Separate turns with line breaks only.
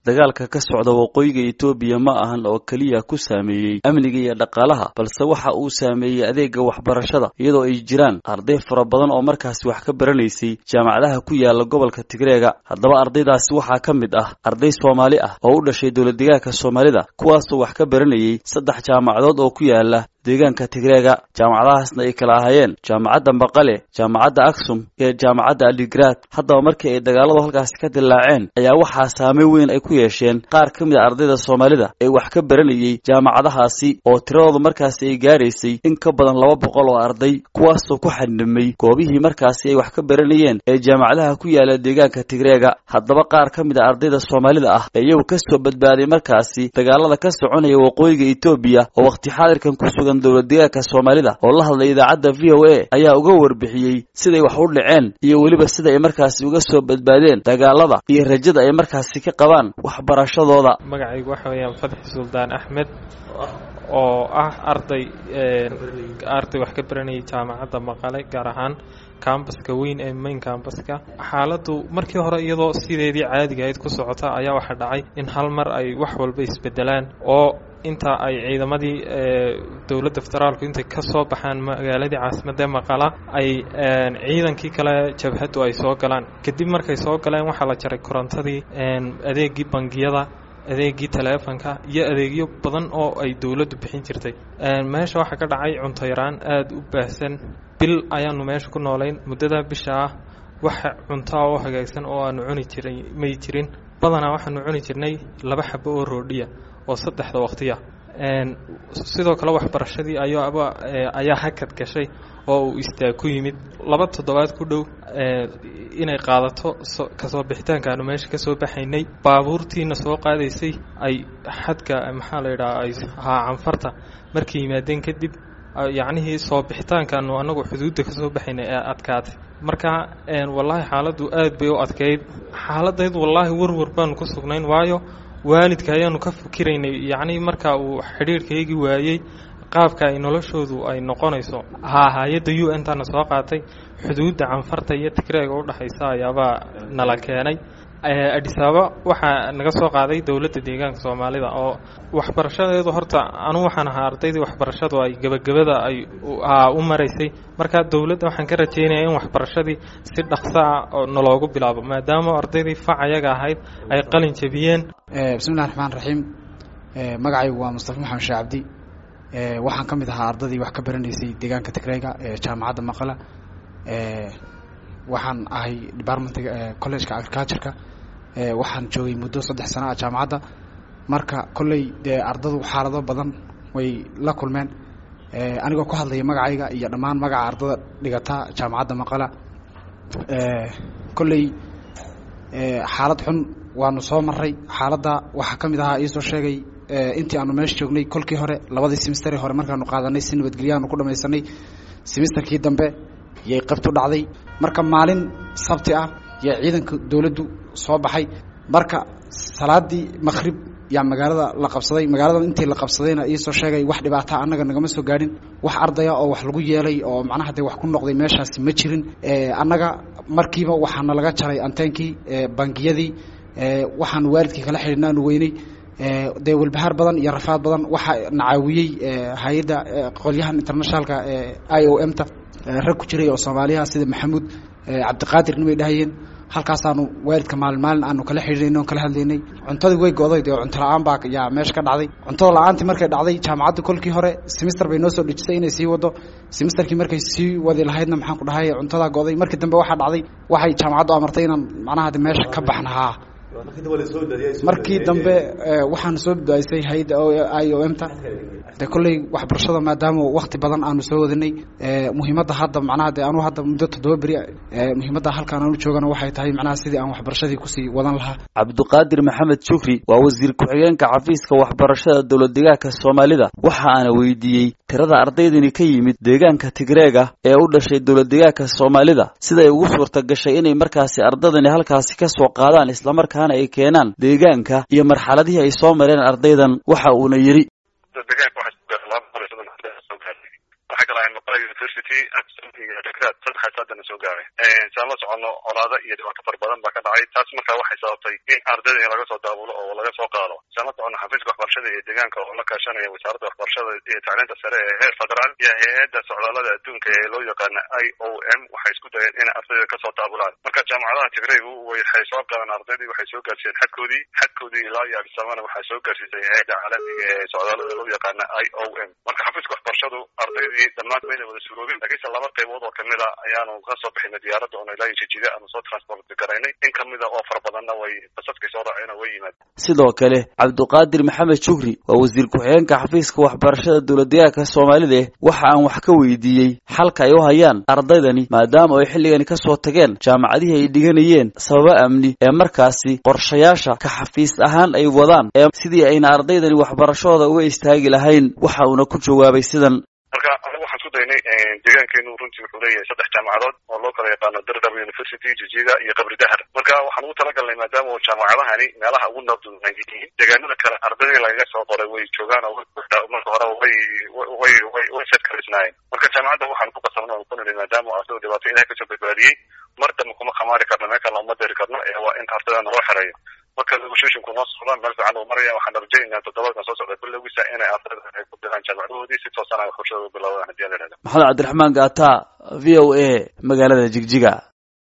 dagaalka ka socda waqooyiga etoobiya ma ahan oo keliya ku saameeyey amniga iyo dhaqaalaha balse waxa uu saameeyey adeega waxbarashada iyadoo ay jiraan arday fara badan oo markaasi wax ka baranaysay jaamacadaha ku yaala gobolka tigreega haddaba ardaydaasi waxaa ka mid ah arday soomaali ah oo u dhashay dowladdegaanka soomaalida kuwaasoo wax ka baranayay saddex jaamacadood oo ku yaala deegaanka tigreega jaamacadahaasna ay kala ahaayeen jaamacadda maqale jaamacadda aksum iyo jaamacadda aligrad haddaba markii ay dagaaladu halkaasi ka dillaaceen ayaa waxaa saameyn weyn ay ku yeesheen qaar ka mid a ardayda soomaalida ee wax ka baranayay jaamacadahaasi oo tiradooda markaasi ay gaaraysay in ka badan laba boqol oo arday kuwaasoo ku xadhimay goobihii markaasi ay wax ka baranayeen ee jaamacadaha ku yaala deegaanka tigreega haddaba qaar ka mid a ardayda soomaalida ah ee iyagu kasoo badbaaday markaasi dagaalada ka soconaya waqooyiga etoobiya oo waqti xaadirkan ku sugan dowladdegaanka soomaalida oo la hadlay idaacadda v o a ayaa uga warbixiyey siday wax u dhaceen iyo weliba sida ay markaasi uga soo badbaadeen dagaalada iyo rajada ay markaasi ka qabaan waxbarashadooda
magacaygu waxa weeyaan fadxi suldaan axmed oo ah arday arday wax ka baranayay jaamacadda maqale gaar ahaan kambaska weyn ee main kambaska xaaladdu markii hore iyadoo sideedii caadiga ahayd ku socota ayaa waxaa dhacay in hal mar ay wax walba isbedelaan oo inta ay ciidamadii dowladda federaalku intay ka soo baxaan magaaladii caasimadda maqala ay ciidankii kale jabhaddu ay soo galaan kadib markay soo galeen waxaa la jaray korontadii adeegii bangiyada adeegii taleefonka iyo adeegyo badan oo ay dowladdu bixin jirtay meesha waxaa ka dhacay cunto yaraan aada u baahsan bil ayaanu meesha ku noolayn muddada bisha ah waxa cuntaa oo hagaagsan oo aanu cuni jiray may jirin badanaa waxaanu cuni jirnay laba xabo oo roodhiya oo saddexda waqtiya sidoo kale waxbarashadii ayaaba ayaa hakad gashay oo uu istaag ku yimid laba toddobaad ku dhow inay qaadato kasoo bixitaanka aanu meesha kasoo baxaynay baabuurtiina soo qaadaysay ay xadka maxaa la yidhaha ay haa canfarta markay yimaadeen kadib yacnihii soo bixitaankaanu anagu xuduudda kasoo baxaynay ee adkaatay marka wallaahi xaaladdu aad bay u adkeyd xaaladayd wallaahi warwar baanu ku sugnayn waayo waalidka ayaanu ka fikiraynay yacnii marka uu xidhiirhkaygii waayey qaabka ay noloshoodu ay noqonayso haa hay-adda u n tana soo qaatay xuduudda canfarta iyo tigreega udhexaysa ayaabaa nala keenay adhisaaba waxaa naga soo qaaday dowladda deegaanka soomaalida oo waxbarashadeedu horta anu waxaan ahaa ardaydii waxbarashadu ay gebagabada ay u maraysay marka dowladda waxaan ka rajeynaya in waxbarashadii si dhaqso ah oo naloogu bilaabo maadaama ardaydii fac ayaga ahayd ay qalin jabiyeen
bismillahi raxmaan raxiim magacaygu waa mustafa maxamed shee cabdi waxaan ka mid ahaa ardadii wax ka baranaysay deegaanka tigreega ee jaamacadda maqala waxaan ahay departmentiga collegeka agricultureka waxaan joogay muddo saddex sano ah jaamacadda marka kolley dee ardadu xaalado badan way la kulmeen anigoo ku hadlaya magacayga iyo dhammaan magaca ardada dhigata jaamacadda maqala kolley xaalad xun waanu soo maray xaaladda waxaa ka mid ahaa iisoo sheegay intii aanu meesha joognay kolkii hore labadii semisteri hore markaanu qaadanay si nabadgelyaanu ku dhamaysanay semesterkii dambe yay qabtu dhacday marka maalin sabti ah yaa ciidanka dowladdu soo baxay marka salaadii maqhrib yaa magaalada la qabsaday magaalada intii la qabsadayna iisoo sheegay wax dhibaata annaga nagama soo gaadhin wax ardaya oo wax lagu yeelay oo macnaha dee wax ku noqday meeshaasi ma jirin annaga markiiba waxaana laga jaray anteenkii bangiyadii waxaanu waalidkii kala xidhiidna aanu weynay dee walbahaar badan iyo rafaad badan waxaa nacaawiyey hay-adda qolyahan internationalka i o m ta rag ku jiray oo soomaaliyaha sida maxamuud cabdiqaadir nimay dhahayeen halkaasaanu waalidka maalin maalin aanu kala xidhiidnay on kala hadlaynay cuntadii way go'day dee cunto la-aan baa yaa meesha ka dhacday cuntada la-aantii markay dhacday jaamacadda kolkii hore semister bay noo soo dhejisay inay sii wado semesterkii markay sii wadi lahaydna maxaan ku dhahay cuntadaa go'day markii dambe waxaa dhacday waxay jaamacaddu amartay inaan macnaha de meesha ka baxnahaa markii dambe waxaanu soo badbaadisay hay-adda i o m ta de kolley waxbarashada maadaama wakti badan aanu soo wadanay muhiimadda hadda macnaha de anu hadda muddo toddoba beri muhiimadda halkaan aanu joogana waxay tahay macnaha sidii aan waxbarashadii kusii wadan lahaa
cabdiqaadir maxamed shukri waa wasiir ku-xigeenka xafiiska waxbarashada dowlad deegaanka soomaalida waxa aana weydiiyey tirada ardaydani ka yimid deegaanka tigreega ee u dhashay dowlad deegaanka soomaalida siday ugu suurta gashay inay markaasi ardadani halkaasi ka soo qaadaan islamarkaana ay keenaan deegaanka iyo marxaladihii ay soo mareen ardaydan waxa uuna yidhi
deegaanka waxaa soo gaartay laba boqol iyo soddon arday soo gaartay waxaa kale ay noqonaya university dekraad saddex haddana soo gaaray saan la socono colaado iyo dhibaato fara badan baa ka dhacay taas markaa waxay sababtay in ardayda in laga soo daabulo oo laga soo qaado saan la socono xafiiska waxbarashada iyo deegaanka oo la kaashanaya wasaaradda waxbarashada iyo tacliinta sare ee heer federaal iyo hay-adda socdaalada adduunka ee loo yaqaana i o m waxay isku dayeen in ardayda kasoo daabulaan marka jaamacadaha tigraygu waxay soo qaadeen ardaydii waxay soo gaarsiiyeen xadkoodii xadkoodii ilaa iyo adisabana waxay soo gaarsiisay hay-adda caalamiga ee socdaalada loo yaqaana i o m marka xafiiska waxbarashadu ardaydii dhammaan mayna wada suroobin laakiinse laba qaybood oo kamid a ayaanu kasoo bixinay diyaaradda oona ilaa iyo jijida aanu soo transport garaynay in kamida oo fara badanna way basaskay soo raaceen oo way yimaadeen
sidoo kale cabdiqaadir maxamed shukri waa wasiir ku-xigeenka xafiiska waxbarashada dowladdeegaanka soomaalida waxa aan wax ka weydiiyey xalka ay u hayaan ardaydani maadaama ay xilligani kasoo tageen jaamacadihii ay dhiganayeen sababo amni ee markaasi qorshayaasha ka xafiis ahaan ay wadaan ee sidii ayna ardaydani waxbarashadooda uga istaagi lahayn waxa uuna ku jawaabay sidan
marka anigu waxaan isku daynay deegaankeenu runtii wuxuu leeyahay saddex jaamacadood oo loo kala yaqaano dardab university jijiga iyo qabri dahar marka waxaan ugu talagalnay maadaama uu jaamacadahani meelaha ugu nabdunan yihiin deegaanada kale ardaydii lagaga soo qoray way joogaan oo marka hore way way way way seedkaraysnaayeen marka jaamacadda waxaan ku qasabna oo ku nidhi maadaama ardaydu dhibaato ilahay kasoo badbaadiyey mar dambe kuma khamaari karno meel kale uma deri karno ee waa in ardaydan loo xereeyo marka negotiationku noo socdaan meel fiican uu maraya waxaan rajaynaa toddobaadkan soo socda bilowgiisa inay ardayda ay ku diraan jaamacadahoodii si toosan ay waxbarashadooda bilowdaan haddii aan la ihahdo
maxamed cabdiraxmaan gaata v o a magaalada jigjiga